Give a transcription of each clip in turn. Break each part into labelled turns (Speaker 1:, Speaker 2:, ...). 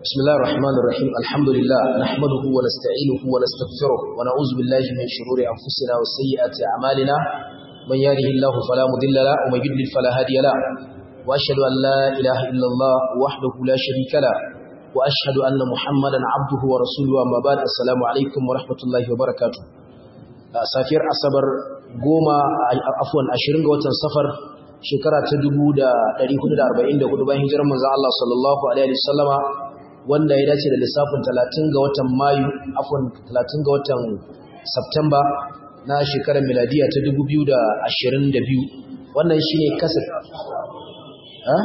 Speaker 1: بسم الله الرحمن الرحيم الحمد لله نحمده ونستعينه ونستغفره ونعوذ بالله من شرور أنفسنا وسيئات أعمالنا من يهده الله فلا مضل له ومن يضلل فلا هادي له وأشهد أن لا إله إلا الله وحده لا شريك له وأشهد أن محمدا عبده ورسوله أما بعد السلام عليكم ورحمة الله وبركاته safiyar asabar goma afwan ashirin ga watan safar shekara ta dubu da ɗari hudu da arba'in da hudu bayan hijirar manzan Allah sallallahu alaihi wasallama wanda ya dace da lissafin talatin ga watan mayu afwan talatin ga watan Septemba na shekarar miladiya ta dubu biyu da ashirin da biyu wannan shi ne kasar ha?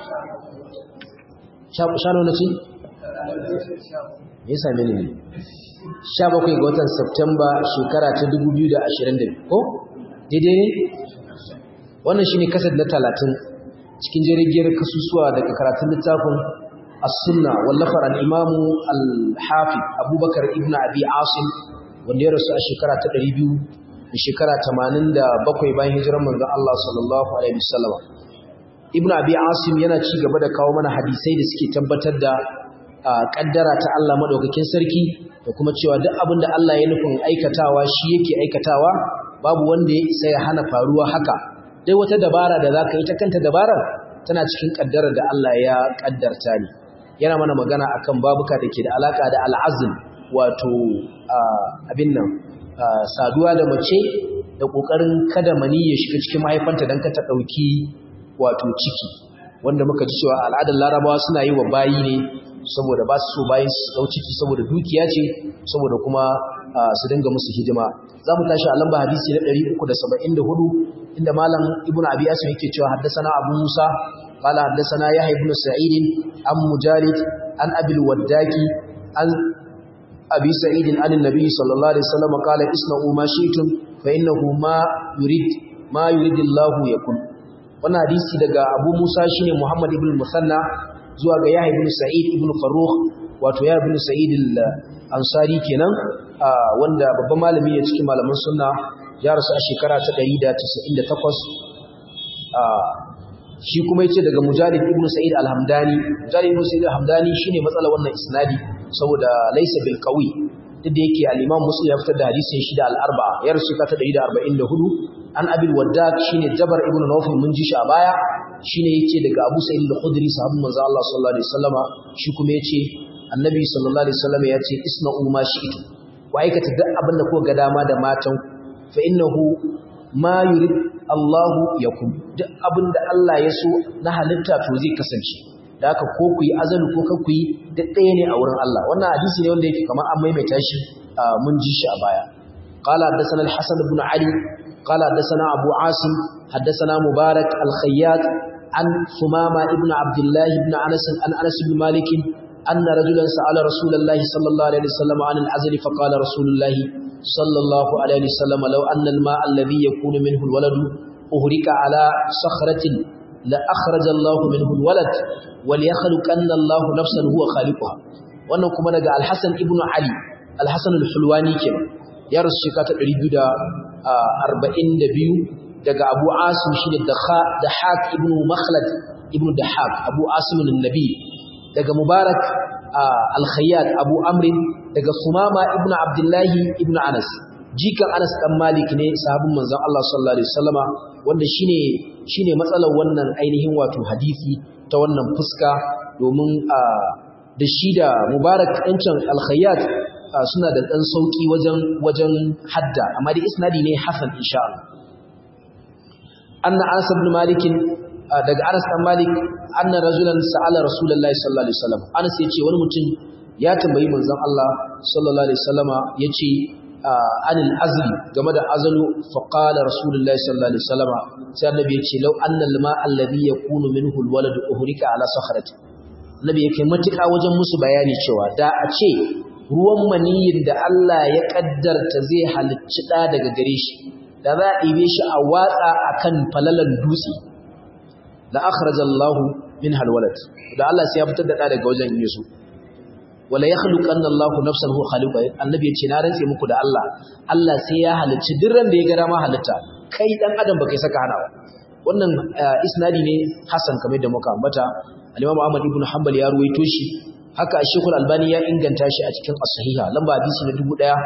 Speaker 1: sha nuna ce? me ya same ni ne 17 ga watan Septemba shekara ta 2022 ko daidai ne wannan shine kasad na 30 cikin jirgin kasusuwa daga karatun littafin as-sunna wallafar al-imam al-hafiz Abubakar ibn Abi Asim wanda ya rasu a shekara ta 200 da shekara 87 bayan hijirar manzon Allah sallallahu alaihi wasallam Ibn Abi Asim yana ci gaba da kawo mana hadisai da suke tabbatar da kaddara ta Allah madaukakin sarki da kuma cewa duk abin da Allah ya nufin aikatawa shi yake aikatawa babu wanda ya isa ya hana faruwa haka dai wata dabara da zaka yi ta kanta dabarar tana cikin kaddarar da Allah ya kaddarta ne yana mana magana akan babuka da ke da alaka da al'azm wato abin nan saduwa da mace da kokarin kada mani ya shiga cikin mahaifanta dan ka ta dauki wato ciki wanda muka ji cewa al'adar larabawa suna yi wa bayi ne saboda ba su so bayan su dau ciki saboda dukiya ce saboda kuma su dinga musu hidima za mu tashi a lamba hadisi na 374 inda malam ibnu abi asim yake cewa haddathana abu musa qala haddathana yahya ibn sa'id an mujalid an abi al-waddaki an abi sa'id an annabi sallallahu alaihi wasallam qala isna'u ma shi'tum fa innahu ma yurid ma yuridillahu yakun wannan hadisi daga abu musa shine muhammad ibn musanna zuwa ga Yahya ibn Sa'id ibn Farrukh wato Yahya ibn Sa'id al-Ansari kenan wanda babban malami ne cikin malaman sunna ya rasu a shekara ta 198 shi kuma yace daga Mujahid ibn Sa'id al-Hamdani Mujahid ibn Sa'id al-Hamdani shine matsalar wannan isnadi saboda laysa bil qawi duk da yake al-Imam Muslim ya fitar da hadisin shi da al-Arba'a ya rasu ta 144 an Abil Waddad shine Jabar ibn Nawfal mun ji shi a baya shine yake daga Abu Sa'id al-Khudri sahabban manzo Allah sallallahu alaihi wasallama shi kuma yace Annabi sallallahu alaihi wasallama yace isna'u ma shi'tu wa aikata duk abin da kuka ga dama da matan fa innahu ma yurid Allah yakum duk abin da Allah ya so na halitta to zai kasance da haka ko ku yi azalu ko ka ku yi duk ɗaya ne a wurin Allah wannan hadisi ne wanda yake kamar an maimaita shi mun ji shi a baya قال حدثنا الحسن بن علي قال حدثنا أبو عاصم حدثنا مبارك الخياط عن ثمامة ابن عبد الله بن أنس عن أنس بن مالك أن رجلا سأل رسول الله صلى الله عليه وسلم عن العزل فقال رسول الله صلى الله عليه وسلم لو أن الماء الذي يكون منه الولد أهرك على صخرة لأخرج الله منه الولد وليخلق أن الله نفسا هو خالقها wannan kuma daga Al-Hasan ibn Ali Al-Hasan al-Hulwani kenan ya rasu shekara ta 242 daga Abu Asim shi da Dahak ibn Makhlad ibn Dahak Abu Asim an-Nabi daga Mubarak al-Khayyat Abu Amr daga Sumama ibn Abdullah ibn Anas jikan Anas dan Malik ne sahabin manzon Allah sallallahu alaihi wasallama wanda shine shine matsalar wannan ainihin wato hadisi ta wannan fuska domin da shi da Mubarak ɗancan al-Khayyat suna da ɗan sauƙi wajen wajen hadda amma da isnadi ne hasan insha Allah anna Anas ibn Malik daga Anas ibn Malik anna rajulan sa'ala Rasulullahi sallallahu alaihi wasallam Anas yace wani mutum ya tambayi manzon Allah sallallahu alaihi wasallama yace anil azli game da azalu fa qala Rasulullahi sallallahu alaihi wasallama sai annabi yace law anna al-ma alladhi yakunu minhu al-walad uhrika ala sakhrati annabi yake matuƙa wajen musu bayani cewa da a ce ruwan maniyin da Allah ya kaddarta zai halicci ɗa daga gare shi da za a ɗibe shi a watsa a kan falalan dutse da akhraja Allah min halwalat da Allah sai ya fitar da ɗa daga wajen Yesu wala yakhluqanna Allah nafsan huwa khaliqa annabi ya ce na rantse muku da Allah Allah sai ya halicci duk ran da ya ga dama halitta kai dan adam baka saka hana ba wannan isnadi ne hasan kamar da muka ambata al-Imam Ahmad ibn Hanbal ya ruwaito shi haka Sheikhul Albani ya inganta shi a cikin As-Sahiha lamba hadisi na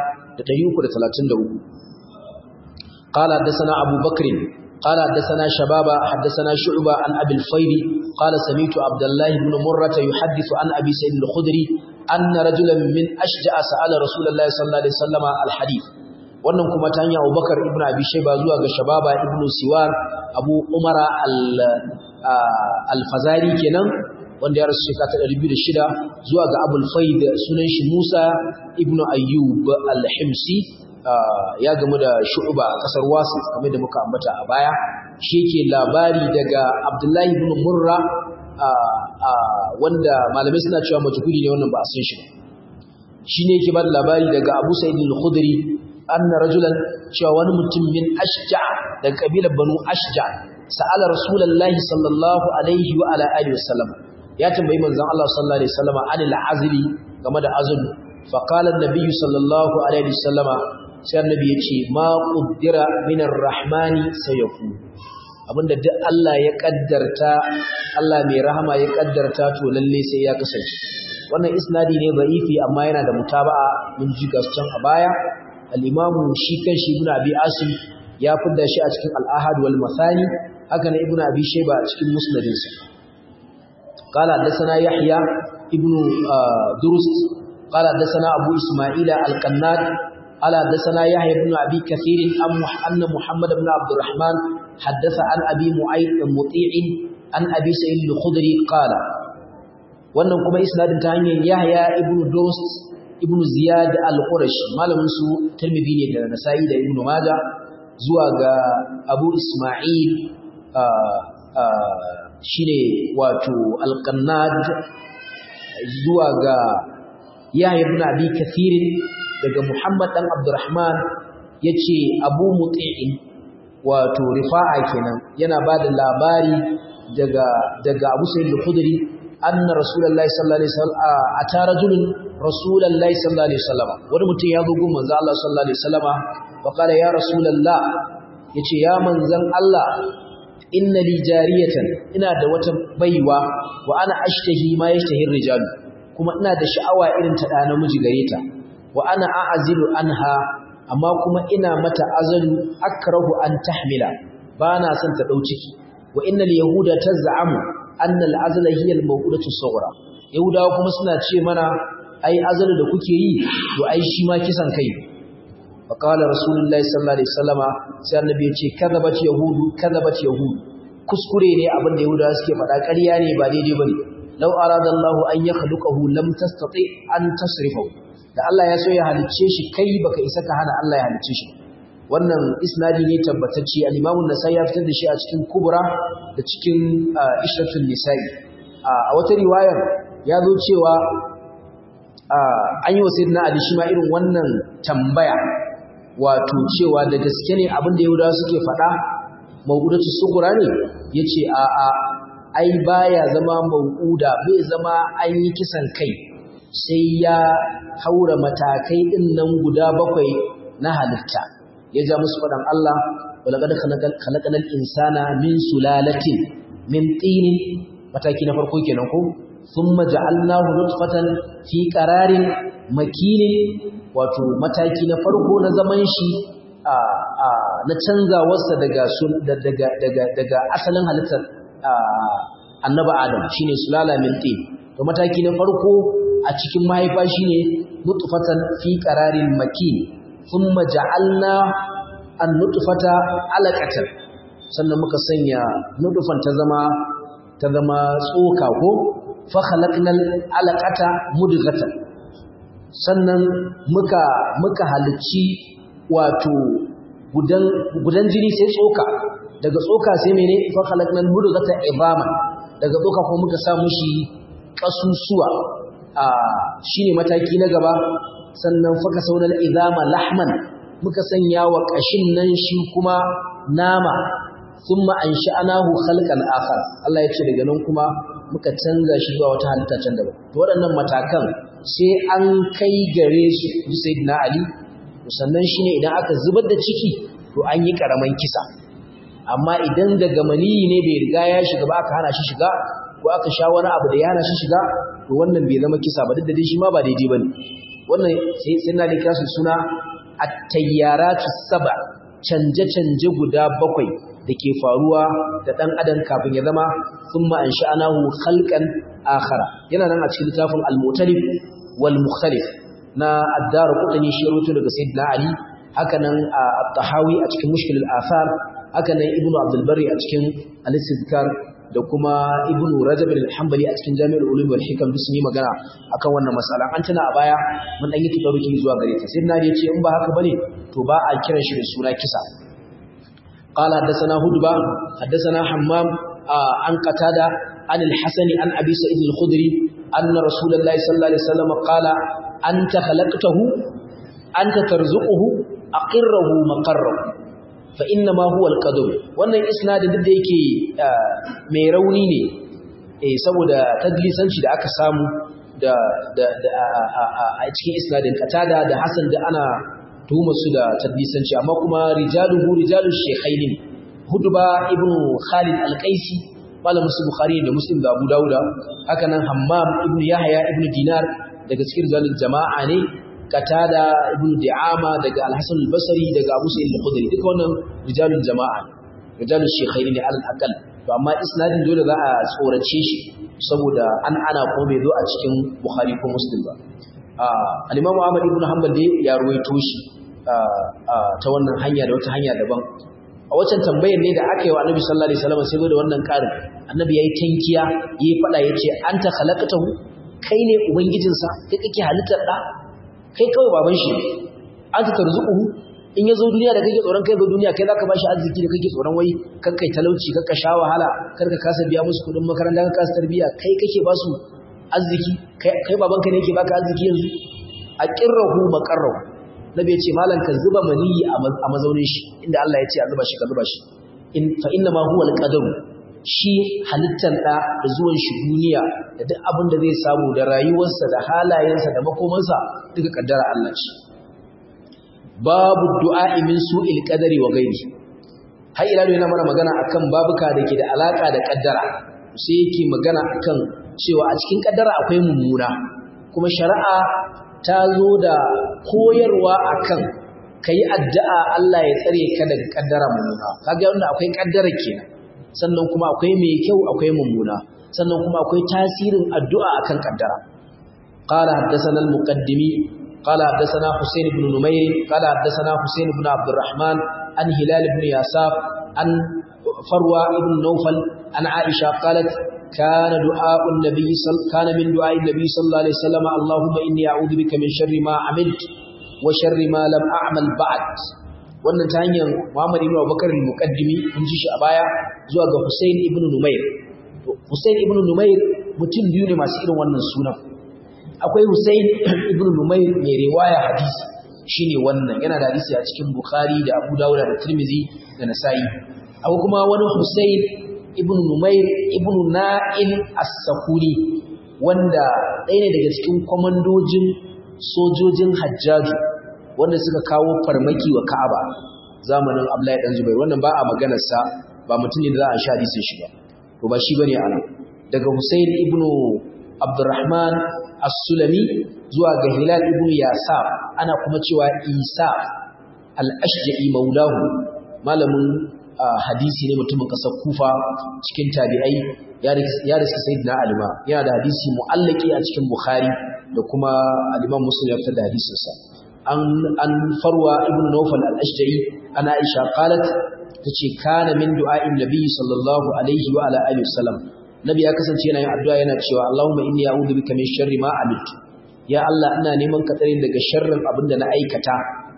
Speaker 1: 1333 قال حدثنا أبو بكر قال حدثنا شبابا حدثنا شعبة عن أبي الفيل قال سمعت عبد الله بن مرة يحدث عن أبي سيد الخدري أن رجلا من أشجع سأل رسول الله صلى الله عليه وسلم الحديث wannan kuma ta hanyar Abubakar ibn Abi Shayba zuwa ga Shababa ibn Siwar Abu Umara al-Fazari kenan wanda ya rasu shekara ta 206 zuwa ga Abul Faid sunan shi Musa ibn Ayyub al-Himsi ya gamu da Shu'ba a kasar Wasit kamar da muka ambata a baya shi yake labari daga Abdullahi ibn Murra wanda malamai suna cewa majhuli ne wannan ba a san shi ba shine yake ba da labari daga Abu Sa'id al-Khudri anna rajulan cewa wani mutum min ashja daga kabilar banu ashja sa'ala rasulullahi sallallahu alaihi wa ala alihi wasallam ya tambayi manzon Allah sallallahu alaihi wasallam anil azli game da azlu fa qala an-nabiy sallallahu alaihi wasallam sai annabi ya ce ma qaddara min ar-rahmani sayakun abinda duk Allah ya kaddarta Allah mai rahama ya kaddarta to lalle sai ya kasance wannan isnadi ne da'ifi amma yana da mutaba'a mun ji gascan a baya al-imamu shi kan shi ibn abi asim ya fidda shi a cikin al-ahad wal masani haka ne ibn abi shayba a cikin musnadin sa qala hadathana yahya ibn durus qala hadathana abu isma'ila al-qannad qala hadathana yahya ibn abi kathir anna muhammad ibn abdurrahman حدث عن أبي معيط مطيع عن أبي سعيد الخدري قال wannan kuma isnadin ta hanyar Yahya ibn Dost ibn Ziyad al-Qurashi malamin su Tirmidhi ne da Nasa'i da Ibn Majah zuwa ga Abu Isma'il shine wato al-Qannad zuwa ga Yahya ibn Abi Kathir daga Muhammad dan Abdurrahman yace Abu Muti'in wato Rifa'a kenan yana bada labari daga daga Abu Sa'id al-Khudri anna rasulullahi sallallahu alaihi wasallam ata rajulun rasulullahi sallallahu alaihi wasallam wani mutum ya zo gun manzo Allah sallallahu alaihi wasallama wa qala ya rasulullah yace ya manzon Allah inna li jariyatan ina da wata baiwa wa ana ashtahi ma yashtahi rijal kuma ina da sha'awa irin ta da namiji gare ta wa ana a'azilu anha amma kuma ina mata azalu akrahu an tahmila bana son ta dau ciki wa innal yahuda taz'amu anna al-azla hiya al-mawqudatu as-sughra yahudawa kuma suna ce mana ai azalu da kuke yi to ai shi ma kisan kai fa qala rasulullahi sallallahu alaihi wasallama sai annabi ya ce kadabat yahudu kadabat yahudu kuskure ne abin da yahudawa suke faɗa ƙarya ne ba daidai bane law arada Allahu an yakhluqahu lam tastati an tasrifahu da Allah ya so ya halicce shi kai baka isa ka hana Allah ya halicce shi wannan isnadi ne tabbatacce al-Imam an-Nasa'i ya fitar da shi a cikin Kubra da cikin Ishratul Nisa'i a wata riwayar ya zo cewa an yi wa Sayyidina Ali shi ma irin wannan tambaya wato cewa da gaske ne abin da Yahudawa suke faɗa mawqudatu sughra ne yace a a ai baya zama mawquda bai zama an yi kisan kai sai ya haura matakai din nan guda bakwai na halitta ya ja musu faɗan Allah walaqad khalaqal insana min sulalatin min tinin mataki na farko kenan ko thumma ja'alnahu nutfatan fi qararin makinin wato mataki na farko na zaman shi a a na canzawarsa daga daga daga daga asalin halittar annabi Adam shine sulala min tin to mataki na farko a cikin mahaifa shine nutfatan fi qararin makin thumma ja'alna an-nutfata alaqatan sannan muka sanya nutfan ta zama ta zama tsoka ko fa khalaqnal alaqata mudghatan sannan muka muka halicci wato gudan gudan jini sai tsoka daga tsoka sai mene fa khalaqnal mudghata idama daga tsoka ko muka sa mushi kasusuwa a shine mataki na gaba sannan faka saunal idama lahman muka sanya wa kashin nan shi kuma nama thumma ansha'nahu khalqan akhar Allah ya ce daga nan kuma muka canza shi zuwa wata halitta can daban to waɗannan matakan sai an kai gare su ji sayyidina Ali sannan shine idan aka zubar da ciki to an yi karaman kisa amma idan daga maniyi ne bai riga ya shiga ba aka hana shi shiga ko aka sha wani abu da yana shi shiga to wannan bai zama kisa ba duk da dai shi ma ba daidai bane wannan sai sai na da kira su suna at-tayyaratu sab'a canje-canje guda bakwai da ke faruwa da ɗan adam kafin ya zama sun ma'an sha'anahu halkan akhara yana nan a cikin littafin al-mutalif wal mukhtalif na addar kudani shi rutu daga sayyidina ali haka nan at-tahawi a cikin mushkil al-athar haka nan ibnu abdul bari a cikin al-istidkar da kuma ibnu rajab al-hanbali a cikin jami'ul ulum wal hikam duk sun yi magana akan wannan mas'ala an tana a baya mun dan yi tabaruki zuwa gare ta sayyidina ali ya ce in ba haka bane to ba a kiran shi da suna kisa قال حدثنا هدبة حدثنا حمام آه عن قتادة عن الحسن عن أبي سعيد الخدري أن رسول الله صلى الله عليه وسلم قال أنت خلقته أنت ترزقه أقره مقره فإنما هو القدر wannan isnadin duk da yake mai rauni ne eh saboda tadlisanci da aka samu da da a cikin isnadin katada da Hassan da ana tuhumar su da tadlisanci amma kuma rijaluhu rijalu shaykhain hudba ibn khalid al-qaisi malamin su bukhari da muslim da abu dauda haka nan hammam ibn yahya ibn dinar daga cikin rijalul jama'a ne katada ibn di'ama daga al-hasan al-basri daga abu sa'id al-khudri duka wannan rijalul jama'a rijalul shaykhain ne al-aqal to amma isnadin dole za a tsorace shi saboda an ana ko bai zo a cikin bukhari ko muslim ba al-imamu ahmad ibn hanbal dai ya ruwaito shi ta wannan hanya da wata hanya daban a waccan tambayar ne da aka yi wa annabi sallallahu alaihi wasallam sai da wannan karin annabi yayi tankiya yayi fada yace anta khalaqtahu kai ne ubangijinsa kai kake halittar da kai kawai baban shi anta tarzuquhu in yazo duniya da kake tsoron kai zo duniya kai zaka bashi arziki da kake tsoron wai kakkai talauci kakka sha wahala karka kasa biya musu kudin makaranta ka kasa tarbiya kai kake basu arziki kai babanka ne yake baka arziki yanzu a qirrahu maqarrahu nabi ya ce malan ka zuba maniyi a mazaunin shi inda Allah ya ce a zuba shi ka zuba shi in fa inna ma huwa al-qadaru shi halittar da da zuwan shi duniya da duk abin da zai samu da rayuwarsa da halayensa da makomansa duka kaddara Allah ce babu du'a min su'il qadari wa ghairi har ila yana mana magana akan babuka da ke da alaka da kaddara sai yake magana akan cewa a cikin kaddara akwai mummuna kuma shari'a ta zo da koyarwa akan kai addu'a Allah ya tsare ka daga kaddara mummuna kaga wanda akwai kaddara kenan sannan kuma akwai mai kyau akwai mummuna sannan kuma akwai tasirin addu'a akan kaddara qala haddathana al-muqaddimi qala haddathana Husayn ibn Numayr qala haddathana Husayn ibn Abdurrahman an Hilal ibn Yasaf an Farwa ibn Nawfal an Aisha qalat كان دعاء النبي صل... كان من دعاء النبي صلى الله عليه وسلم اللهم إني أعوذ بك من شر ما عملت وشر ما لم أعمل بعد wannan ta hanyar Muhammad ibn Abubakar al-Muqaddimi mun ji shi a baya zuwa ga Hussein ibn Numair Hussein ibn Numair mutum biyu ne masu irin wannan sunan akwai Hussein ibn Numair mai riwaya hadisi shine wannan yana da hadisi a cikin Bukhari da Abu Dawud da Tirmidhi da Nasa'i akwai kuma wani Hussein ibn Numair ibn Na'il as-Sakuni wanda ɗaya ne daga cikin kwamandojin sojojin Hajjaju wanda suka kawo farmaki wa Ka'aba zamanin Abdullahi dan Zubair wannan ba a maganar sa ba mutum ne da za a sha hadisin shi ba to ba shi bane anan daga Husayn ibn Abdurrahman as-Sulami zuwa ga Hilal ibn Yasaf ana kuma cewa Isa al-Ashja'i maulahu malamin hadisi ne mutumin kasar Kufa cikin tabi'ai ya riski Sayyidina Ali ma yana da hadisi mu'allaki a cikin Bukhari da kuma al-Imam Muslim ya fitar da hadisin sa an an farwa ibn Nawfal al-Ashja'i ana Aisha qalat tace kana min du'a'in Nabi sallallahu alaihi wa ala alihi wasallam Nabi ya kasance yana yin addu'a yana cewa Allahumma inni a'udhu bika min sharri ma amiltu ya Allah ina neman ka tsare daga sharrin abinda na aikata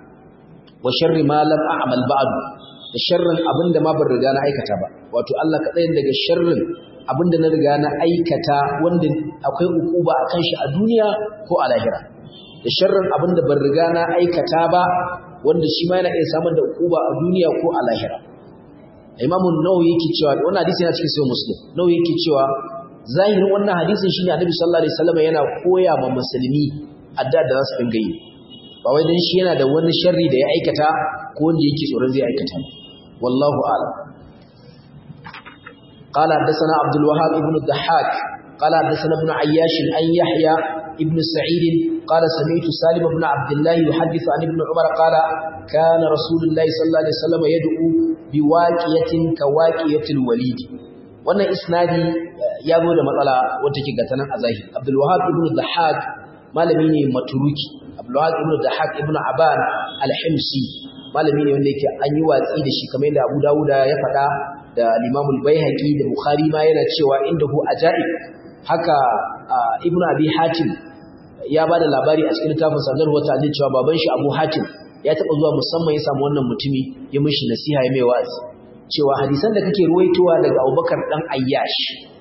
Speaker 1: wa sharri ma lam a'mal ba'du da sharrin abinda ma ban riga na aikata ba wato Allah ka tsare daga sharrin abinda na riga na aikata wanda akwai ukuba akan shi a duniya ko a lahira da sharrin abinda ban riga na aikata ba wanda shi ma yana iya samun da ukuba a duniya ko a lahira Imam Nawawi yake cewa wannan hadisi yana cikin Sahih Muslim Nawawi yake cewa zahirin wannan hadisin shine Annabi sallallahu alaihi wasallam yana koya ma musulmi adda da za su dinga yi ba wai dan shi yana da wani sharri da ya aikata ko wanda yake tsoron zai aikata wallahu a'lam قال حدثنا عبد الوهاب ابن الضحاك قال حدثنا ابن عياش عن يحيى ابن سعيد قال سمعت سالم بن عبد الله يحدث عن ابن عمر قال كان رسول الله صلى الله عليه وسلم يدعو بواقية كواقية الوليد wannan isnadi ya zo da matsala wacce ke gata nan a zahiri Abdul Wahhab ibn Dhahhak malami ne maturuki Abdul Wahhab ibn Dhahhak ibn Aban al-Himsi malami ne wanda yake an yi watsi da shi kamar yadda Abu Dawud ya faɗa da Imam al-Baihaqi da Bukhari ma yana cewa indahu ajaib haka Ibn Abi Hatim ya ba da labari a cikin littafin sanar wata ne cewa baban shi Abu Hatim ya taɓa zuwa musamman ya samu wannan mutumi ya mishi nasiha ya mai wa'azi cewa hadisan da kake ruwaitowa daga Abubakar dan Ayyash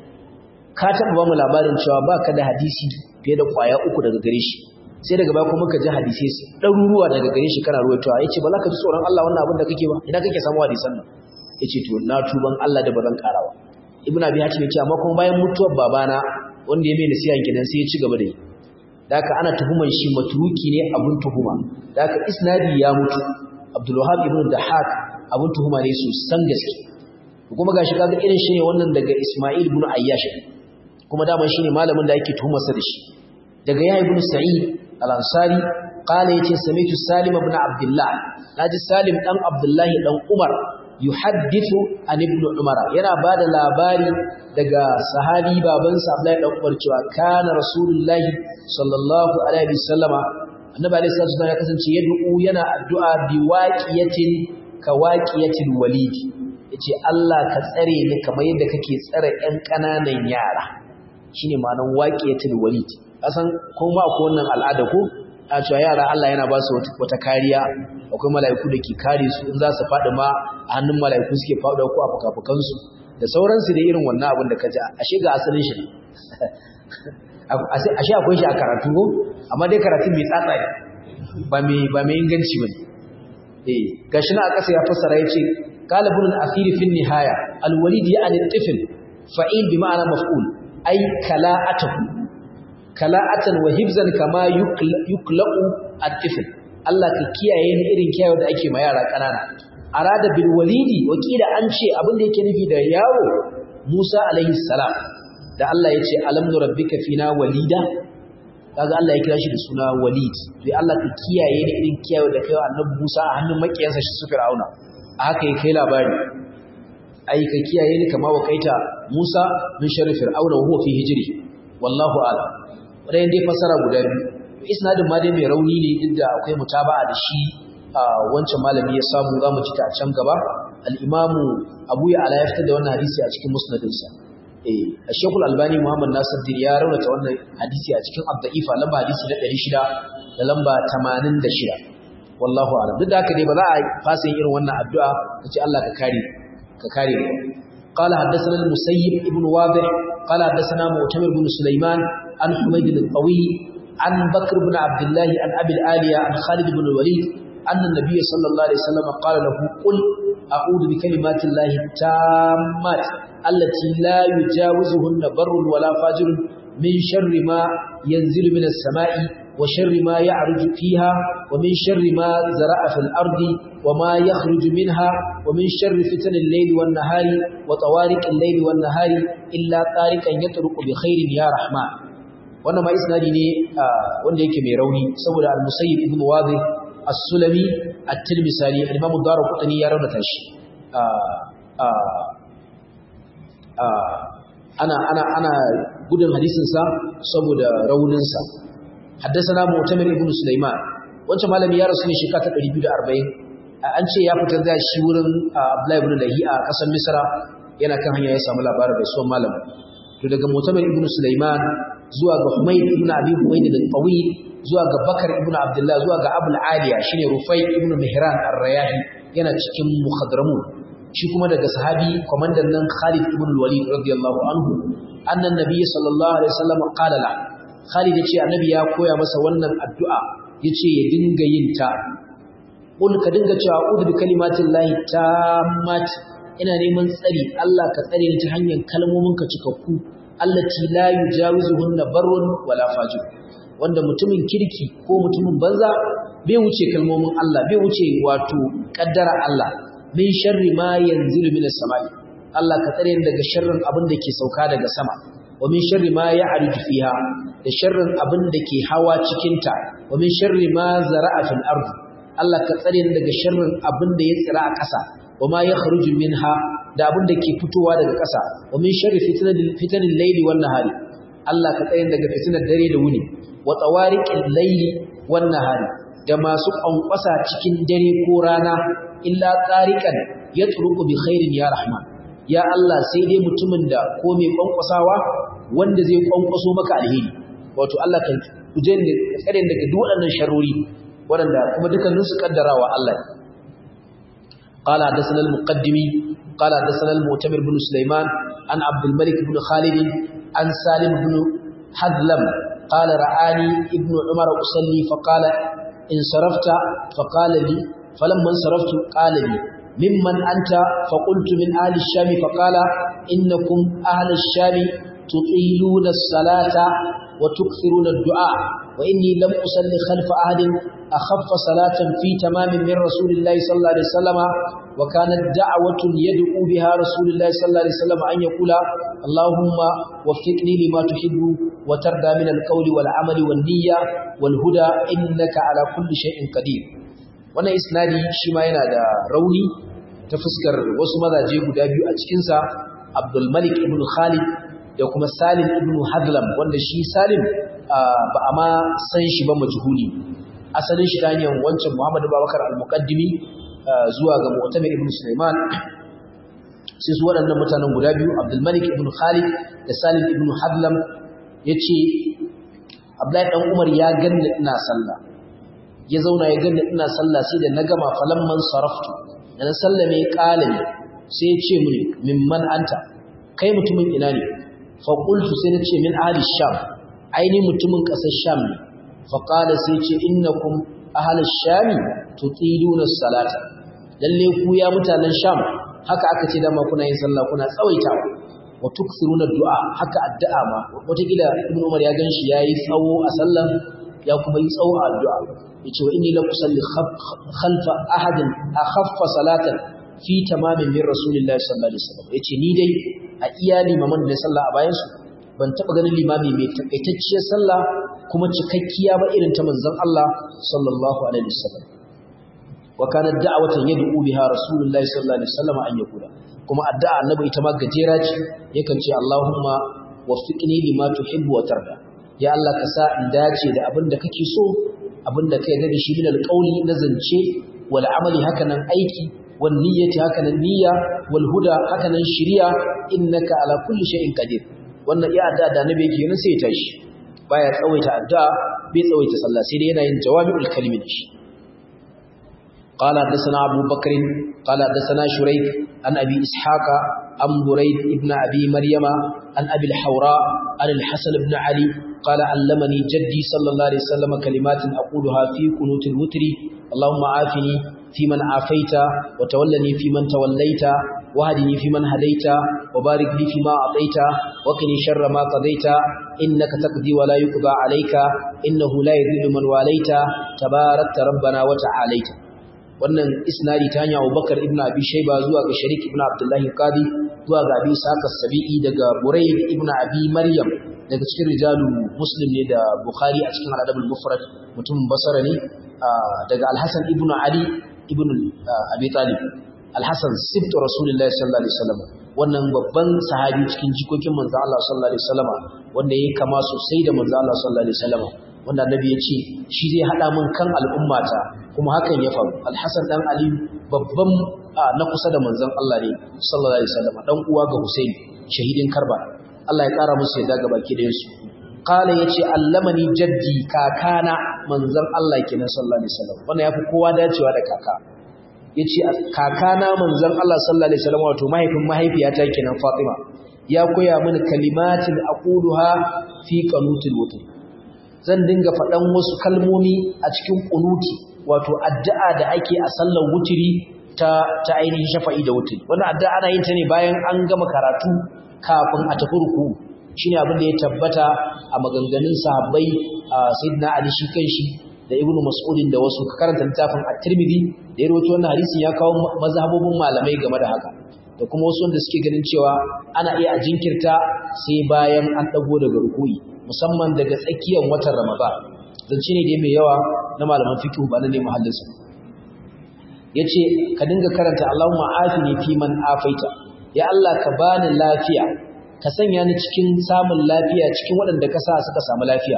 Speaker 1: ka taɓa ba mu labarin cewa baka da hadisi fiye da kwaya uku daga gare shi sai daga baya kuma ka ji hadisai ɗaruruwa daga gare shi kana ruwaitowa yace ba za ka ji tsoron Allah wannan abin da kake ba ina kake samu hadisan nan yace to na tuban Allah da bazan karawa Ibn Abi Hatim yace amma kuma bayan mutuwar babana wanda ya mai nasiha kenan sai ya ci gaba da yi daka ana tuhuman shi matruki ne abun tuhuma daka isnadi ya mutu Abdul Wahhab ibn Dahhak abun tuhuma ne su san gaske kuma gashi kaga irin shi ne wannan daga Isma'il ibn Ayyash kuma daman shine malamin da yake tuhumar sa da shi daga Yahya ibn Sa'id al-Ansari qala yace sami'tu Salim ibn Abdullah naji Salim dan Abdullah dan Umar yuhaddithu an ibn Umar yana bada labari daga sahabi babansa Abdullah dan Umar cewa kana Rasulullahi sallallahu alaihi wasallama annabi alaihi salatu wasallam ya kasance yad'u yana addu'a bi waqiyatin ka waqiyatil walid yace Allah ka tsare ni kamar yadda kake tsare ƴan ƙananan yara shine ma'anar waqiyatil walid kasan kuma akwai wannan al'ada ko a cewa yara Allah yana ba su wata kariya akwai mala'iku da ke kare su in za su faɗi ma a hannun mala'iku suke faɗi ko a fukafukansu da sauransu da irin wannan abin da ka ji ashe ga asalin shi ashe akwai shi a karatu ko amma dai karatu mai tsatsa ne ba mai ba mai inganci bane eh gashi na a ƙasa ya fassara yace qalibun al-akhir fi nihaya al-walid ya'ni al-tifl fa'il bi ma'ana maf'ul ay kala'atuhu kala'atan wa hibzan kama yuklaqu at-tifl Allah ka kiyaye ni irin kiyaye da ake ma yara kanana arada bil walidi wakila an ce abin da yake nufi da yaro Musa alaihi salam da Allah ya ce alam nurabbika fina walida kaga Allah ya kira shi da suna walid to Allah ka kiyaye ni irin kiyaye da kai annabi Musa a hannun makiyansa shi su Fir'auna a haka yake kai labari ai ka kiyaye ni kama wakaita Musa min sharri fir'auna wa huwa fi hijri wallahu a'lam wadannan dai fasara guda biyu isnadin ma dai mai rauni ne duk da akwai mutaba'a da shi wancan malami ya samu zamu ci ta a can gaba al-imamu Abu Ya'la ya fitar da wannan hadisi a cikin musnadinsa eh Sheikhul Albani Muhammad Nasiruddin ya raunata wannan hadisi a cikin Ad-Da'ifa lamba hadisi na 600 da lamba 86 wallahu a'lam duk da haka dai ba za a fasa yin irin wannan addu'a kace Allah ka kare ka kare mu قال حدثنا المسيب ابن واضح قال حدثنا معتمر بن سليمان عن حميد الطويل عن بكر بن عبد الله عن أبي الآلية عن خالد بن الوليد أن النبي صلى الله عليه وسلم قال له قل أعوذ بكلمات الله التامات التي لا يجاوزهن بر ولا فاجر من شر ما ينزل من السماء وشر ما يعرج فيها ومن شر ما زرع في الأرض وما يخرج منها ومن شر فتن الليل والنهار وطوارق الليل والنهار إلا طارقا يطرق بخير يا رحمن wannan ma isnadi ne wanda yake mai rauni saboda al-musayyib ibn wadih as-sulami at-tirmidhi al-imam ad-darqutni ya raunata shi ana ana ana gudun hadisin sa saboda raunin sa haddathana mu'tamir ibn sulaiman wancan malami ya rasu ne shekara ta 240 an ce ya fitar da shi wurin abdullahi ibn lahi a kasar misra yana kan hanya ya samu labarin da suwan malamin to daga mu'tamir ibn sulaiman zuwa ga Humayd ibn Abi Humayd al-Tawil zuwa ga Bakar ibn Abdullah zuwa ga Abul Aliya shine Rufai ibn Mihran ar-Rayahi yana cikin muhadramun shi kuma daga sahabi komandan nan Khalid ibn al-Walid radiyallahu anhu annan nabiy sallallahu alaihi wasallam qala la Khalid yace annabi ya koya masa wannan addu'a yace ya dinga yin ta qul ka dinga cewa a'udhu bi kalimatillahi tammat ina neman tsari Allah ka tsare ni ta hanyar kalmominka cikakku allati la yujawizuhunna barrun wala fajir wanda mutumin kirki ko mutumin banza bai wuce kalmomin Allah bai wuce wato kaddara Allah min sharri ma yanzilu minas samai Allah ka tsare ni daga sharrin abin da ke sauka daga sama wa min sharri ma ya'ridu fiha da sharrin abin da ke hawa cikin ta wa min sharri ma zara'a fil ardi Allah ka tsare ni daga sharrin abin da ya tsira a ƙasa wa ma yakhruju minha da abin da ke fitowa daga ƙasa wa min sharri fitnatil fitanil layli wan nahari Allah ka tsare ni daga fitnar dare da wuni wa tawariqil layli wan nahari da masu ƙwanƙwasa cikin dare ko rana illa tsarikan ya turuku bi khairin ya rahman ya Allah sai dai mutumin da ko mai ƙwanƙwasawa wanda zai ƙwanƙwaso maka alheri wato Allah kan kuje ne tsare daga duk waɗannan sharori waɗanda kuma dukkanin su kaddarawa Allah قال حدثنا المقدمي قال حدثنا المؤتمر بن سليمان عن عبد الملك بن خالد عن سالم بن حذلم قال رآني ابن عمر أصلي فقال انصرفت فقال لي فلما انصرفت قال لي ممن أنت فقلت من أهل الشام فقال إنكم أهل الشام تطيلون الصلاة وتكثرون الدعاء وإني لم أصلي خلف أحد أخف صلاة في تمام من رسول الله صلى الله عليه وسلم وكانت دعوة يدعو بها رسول الله صلى الله عليه وسلم أن يقول اللهم وفقني لما تحب وترضى من القول والعمل والنية والهدى إنك على كل شيء قدير wannan isnadi shi ma yana da rauni ta fuskar wasu mazaje guda biyu a cikinsa Abdul Malik ibn Khalid da kuma Salim ibn Hadlam wanda shi Salim ba a ma san shi ba majhuli asalin shi ta hanyar wancan Muhammad Babakar al-Muqaddimi zuwa ga Mu'tamir ibn Sulaiman sai su waɗannan mutanen guda biyu Abdul Malik ibn Khalid da Salim ibn Hadlam yace Abdullahi dan Umar ya ganni ina sallah ya zauna ya ganni ina sallah sai da na gama falamman saraftu da na sallame qalami sai ya ce mini mimman anta kai mutumin ina ne fa qultu sai na ce min ahli sham aini mutumin kasar sham ne fa qala sai ce innakum ahli sham tutiluna salata lalle ku ya mutanen sham haka aka ce dama kuna yin sallah kuna tsawaitawa wa tukthiruna du'a haka addu'a ma wata gida ibnu umar ya ganshi yayi tsawo a sallan ya kuma yi tsawo a addu'a yace wa inni lam usalli khalfa ahadin akhaffa salatan fi tamamin min rasulillahi sallallahu alaihi wasallam yace ni dai a iya limaman da sallah a bayan su ban taba ganin limami mai takaitacciyar sallah kuma cikakkiya ba irin ta manzon Allah sallallahu alaihi wasallam wa kana da'watan yad'u biha rasulullahi sallallahu alaihi wasallam an yakula kuma addu'a annabi ita ma gajera ce yakan ce Allahumma waffiqni lima tuhibbu wa tarda ya Allah ka sa in dace da abin da kake so abin da ka yarda da shi min alqawli na zance wal amali hakanan aiki wal niyyati hakanan niyya wal huda hakanan shiriya innaka ala kulli shay'in qadir wannan ya addu'a da annabi yake yin sai ya tashi baya tsawaita addu'a bai tsawaita sallah sai dai yana yin jawami'ul kalimi da shi قال حدثنا أبو بكر قال حدثنا شريك عن أبي إسحاق عن بريد ابن أبي مريم عن أبي الحوراء عن الحسن بن علي قال علمني جدي صلى الله عليه وسلم كلمات أقولها في قنوت الوتر اللهم عافني فيمن عافيت وتولني فيمن توليت وهدني فيمن هديت وبارك لي فيما أعطيت وقني شر ما قضيت إنك تقضي ولا يقضى عليك إنه لا يذل من واليت تباركت ربنا وتعاليت wannan isnadi ta hanyar Abubakar ibn Abi Shayba zuwa ga Sharik ibn Abdullah Qadi zuwa ga Abi Sa'id sabii daga Burayd ibn Abi Maryam daga cikin rijalu Muslim ne da Bukhari a cikin Al-Adab al-Mufrad mutum Basra ne daga Al-Hasan ibn Ali ibn Abi Talib Al-Hasan sibt Rasulullahi sallallahu alaihi wasallam wannan babban sahabi cikin jikokin manzo Allah sallallahu alaihi wasallam wanda yake kama sosai da manzo Allah sallallahu alaihi wasallam wanda annabi ya ce shi zai hada min kan al'ummata kuma hakan ya faru alhassan dan ali babban na kusa da manzon Allah ne sallallahu alaihi wasallam dan uwa ga Husain shahidin Karba Allah ya kara musu yadda ga baki da su qala yace allamani jaddi kakana manzon Allah kenan sallallahu alaihi wasallam wannan yafi kowa dacewa da kaka yace kakana manzon Allah sallallahu alaihi wasallam wato mahaifin mahaifiyata kenan Fatima ya koya mini kalimatin aquluha fi qanutil wutr zan dinga faɗan wasu kalmomi a cikin ƙunuti wato addu'a da ake a sallar wuturi ta ta ainihin shafa'i da wuturi wannan addu'a ana yin ta ne bayan an gama karatu kafin a tafi ruku shine abin da ya tabbata a maganganun sahabbai sayyidina ali shi kanshi da ibnu mas'udin da wasu ka karanta littafin at-tirmidhi da ya rawaito wannan hadisin ya kawo mazhabobin malamai game da haka da kuma wasu wanda suke ganin cewa ana iya a jinkirta sai bayan an dago daga ruku'i musamman daga tsakiyar watan Ramadan zance ne dai mai yawa na malaman fiqh ba na ne muhallinsa yace ka dinga karanta Allahumma afini fi man afaita ya Allah ka bani lafiya ka sanya ni cikin samun lafiya cikin waɗanda ka sa suka samu lafiya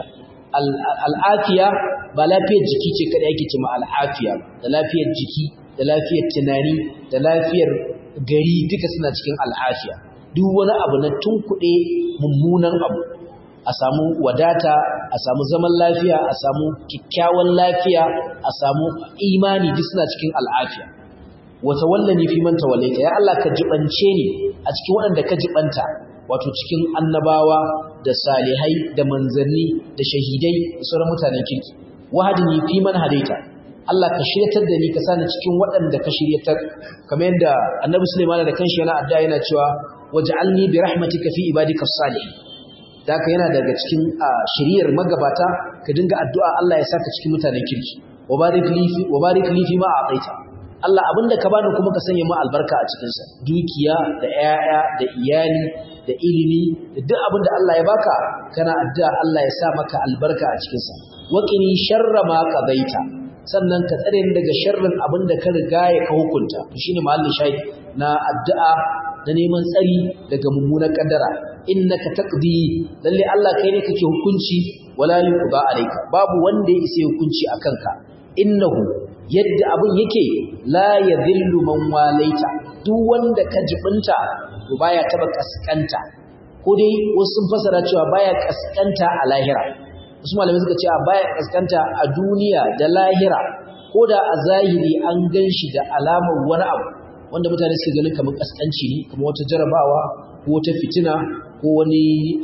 Speaker 1: al'afiya ba lafiyar jiki ce kada yake ce ma al'afiya da lafiyar jiki da lafiyar tunani da lafiyar gari duka suna cikin al'afiya duk wani abu na tunkuɗe mummunan abu a samu wadata a samu zaman lafiya a samu kyakkyawan lafiya a samu imani duk suna cikin al'afiya wata wallani fi man tawallaita ya Allah ka jibance ni a cikin waɗanda ka jibanta wato cikin annabawa da salihai da manzanni da shahidai da sauran mutanen kirki wahadini fi man hadaita Allah ka shiryatar da ni ka sani cikin waɗanda ka shiryatar kamar yadda annabi Sulaiman da kanshi yana addu'a yana cewa waj'alni bi rahmatika fi ibadika salihin da haka yana daga cikin shiriyar magabata ka dinga addu'a Allah ya saka cikin mutanen kirki wa barik li fi wa barik li fi ma a'taita Allah abinda ka bani kuma ka sanya mu albarka a cikin sa dukiya da 'ya'ya da iyali da ilimi da duk abinda Allah ya baka kana addu'a Allah ya sa maka albarka a cikin sa waqini sharra ma qadaita sannan ka tsare ni daga sharrin abinda ka riga ya ka hukunta to shine mahallin shahid na addu'a na neman tsari daga mummunan kaddara innaka taqdi lalle Allah kai ne kake hukunci wala yuqda alayka babu wanda ya isa hukunci akan ka innahu yadda abin yake la yadhillu man walaita duk wanda ka jibinta to baya taba kaskanta ko dai wasu sun fasara cewa baya kaskanta a lahira wasu malamai suka ce baya kaskanta a duniya da lahira ko da a zahiri an ganshi da alamar wani abu wanda mutane suke ganin kamar kaskanci ne kamar wata jarabawa ko wata fitina ko wani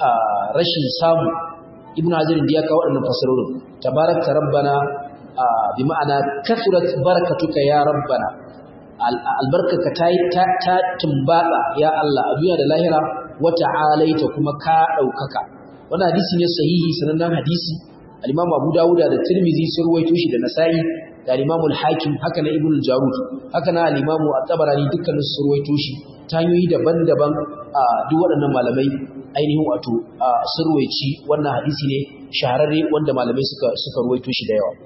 Speaker 1: rashin samu ibnu hazir da ya kawo waɗannan fasarorin tabarakta rabbana bi ma'ana kasurat barakatuka ya rabbana albarkaka ta ta tumbatsa ya Allah a duniya da lahira wa ta'alaita kuma ka daukaka wannan hadisi ne sahihi sanannen hadisi al-Imam Abu Dawud da Tirmidhi sun ruwaito shi da Nasa'i da al-Imam al-Hakim haka na Ibn al-Jarud haka na al-Imam at-Tabarani dukkanin sun ruwaito shi ta hanyoyi daban-daban duk waɗannan malamai ainihin wato sun ruwaici wannan hadisi ne shahararre wanda malamai suka suka ruwaito shi da yawa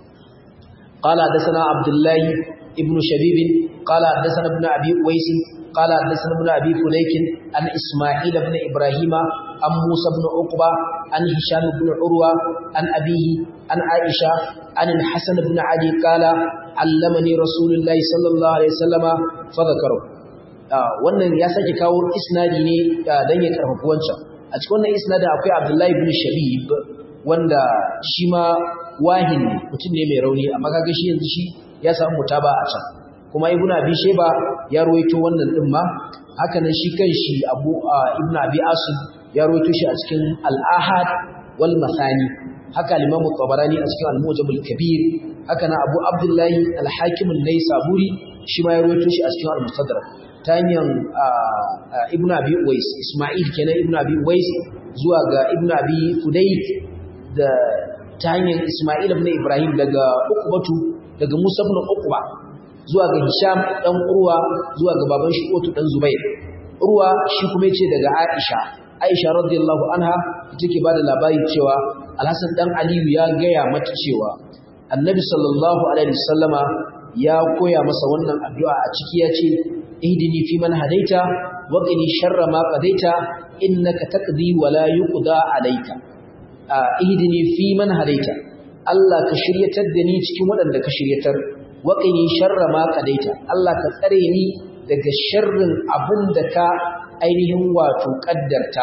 Speaker 1: قال حدثنا عبد الله ابن شبيب قال حدثنا ابن ابي اويس قال حدثنا ابن ابي فليك عن اسماعيل بن ابراهيم عن موسى بن عقبه عن هشام بن عروه عن ابيه عن عائشه عن الحسن بن علي قال علمني رسول الله صلى الله عليه وسلم فذكره wannan ya sake kawo isnadi ne dan ya karfafa wancan a cikin wannan isnadin akwai Abdullahi ibn Shabib wanda shi ma wahin mutum ne mai rauni amma kaga shi yanzu shi ya samu mutaba a can kuma ibnu abi sheba ya ruwaito wannan din ma haka nan shi kanshi abu ibnu abi asim ya ruwaito shi a cikin al-ahad wal masani haka al-imam tabarani a cikin al-mujam al-kabir haka nan abu abdullahi al-hakim an-naisaburi shi ma ya ruwaito shi a cikin al-mustadrak ta hanyar ibnu abi uwais isma'il kenan ibnu abi uwais zuwa ga ibnu abi fudayk da ta hanyar Ismail ibn Ibrahim daga Uqbatu daga Musa ibn Uqba zuwa ga Hisham dan Urwa zuwa ga baban shi Utu dan Zubair Urwa shi kuma yace daga Aisha Aisha radiyallahu anha take bada labari cewa Al-Hasan dan Aliyu ya gaya mata cewa Annabi sallallahu alaihi wasallama ya koya masa wannan addu'a a ciki yace ihdini fi man hadaita wa qini sharra ma qadaita innaka taqdi wa la yuqda alayka ihdini fi man hadaita Allah ka shiryatar da ni cikin waɗanda ka shiryatar waqini sharra ma qadaita Allah ka tsare ni daga sharrin abin da ka ainihin wato kaddarta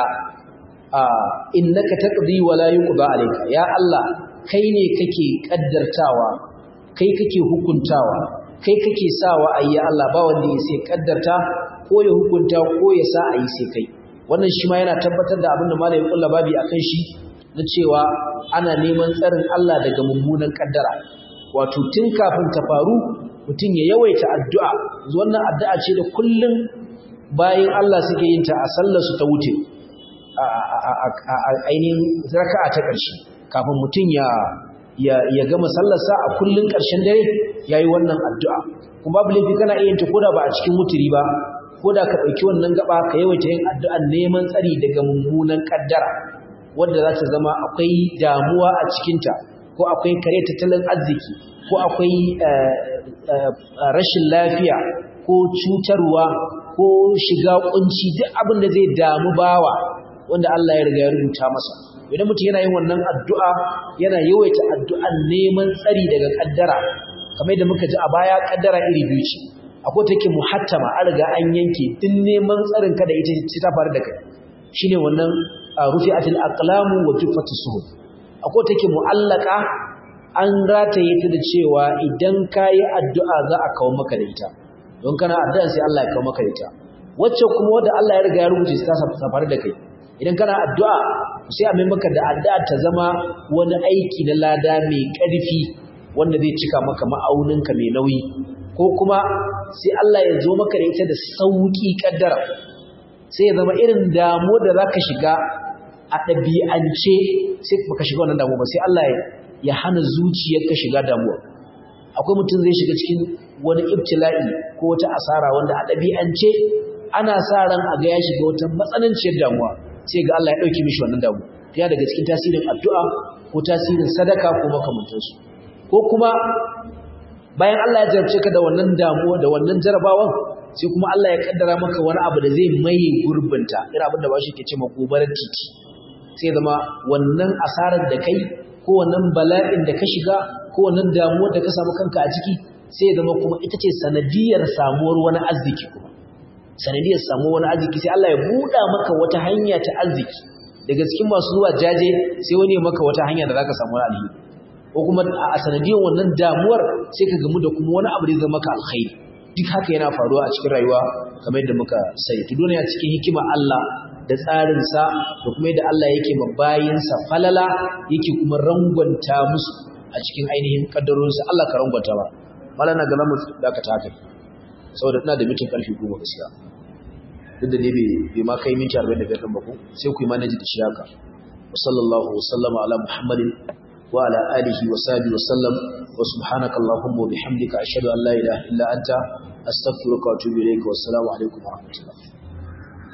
Speaker 1: innaka taqdi wa la yuqda alayka ya Allah kai ne kake kaddartawa kai kake hukuntawa kai kake sawa ayi Allah ba wanda ya sai kaddarta ko ya hukunta ko ya sa ayi sai kai wannan shi ma yana tabbatar da abin da malamin kullu babi akan shi na cewa ana neman tsarin Allah daga mummunan kaddara wato tun kafin ta faru mutum ya yawaita addu'a wannan addu'a ce da kullum bayan Allah suke yin ta a sallar su ta wuce a ainihin raka'a ta ƙarshe kafin mutum ya ya gama sallarsa a kullum ƙarshen dare yayi wannan addu'a kuma babu laifi kana iya yin ta koda ba a cikin wuturi ba ko da ka ɗauki wannan gaba ka yawaita yin addu'an neman tsari daga mummunan ƙaddara wadda za ta zama akwai damuwa a cikinta ko akwai kare tattalin arziki ko akwai rashin lafiya ko cutarwa ko shiga kunci duk abin da zai damu bawa wanda Allah ya riga ya rubuta masa idan mutum yana yin wannan addu'a yana yawaita addu'an neman tsari daga kaddara kamar yadda muka ji a baya kaddara iri biyu ce akwai take muhattama an riga an yanke din neman tsarin ka da ita ce ta faru da kai shine wannan rufi'atul aqlamu wa tufatus suhuf akwai take mu'allaka an rataye ta da cewa idan kayi addu'a za a kawo maka da ita don kana addu'a sai Allah ya kawo maka da ita wacce kuma wanda Allah ya riga ya rubuce ta faru da kai idan kana addu'a sai a mai maka da addu'a ta zama wani aiki na lada mai ƙarfi wanda zai cika maka ma'auninka mai nauyi ko kuma sai Allah ya zo maka da ita da sauƙi ƙaddara sai ya zama irin damuwa da za ka shiga a ɗabi'ance sai baka shiga wannan damuwa ba sai Allah ya hana zuciyarka shiga damuwa akwai mutum zai shiga cikin wani ibtila'i ko wata asara wanda a ɗabi'ance ana sa ran a ga ya shiga wata matsananciyar damuwa sai ga Allah ya ɗauki mishi wannan damuwa ya daga cikin tasirin addu'a ko tasirin sadaka ko makamantansu ko kuma bayan Allah ya jarabce ka da wannan damuwa da wannan jarabawan sai kuma Allah ya kaddara maka wani abu da zai maye gurbinta irin abin da ba shi ke ce makobarar titi sai zama wannan asarar da kai ko wannan bala'in da ka shiga ko wannan damuwar da ka samu kanka a ciki sai zama kuma ita ce sanadiyar samuwar wani arziki kuma sanadiyar samuwar wani arziki sai Allah ya buɗa maka wata hanya ta arziki daga cikin masu zuwa jaje sai wani ya maka wata hanya da zaka samu alheri ko kuma a sanadiyar wannan damuwar sai ka gamu da kuma wani abu da zai maka alkhairi duk haka yana faruwa a cikin rayuwa kamar yadda muka sai to dole cikin hikima Allah da tsarin sa da kuma yadda Allah yake ma bayinsa falala yake kuma rangwanta musu a cikin ainihin kaddarorinsa Allah ka rangwanta ba malana ga lamu da ka taka saboda ina da mitin karfi goma gaskiya duk da ne bai ma kai minti 45 ɗin ba ko sai ku yi manaji da shi haka wa sallallahu wa sallama ala muhammadin wa ala alihi wa sahbihi wa sallam wa subhanaka allahumma wa bihamdika ashhadu an la ilaha illa anta astaghfiruka wa atubu ilayka wa assalamu alaikum wa rahmatullah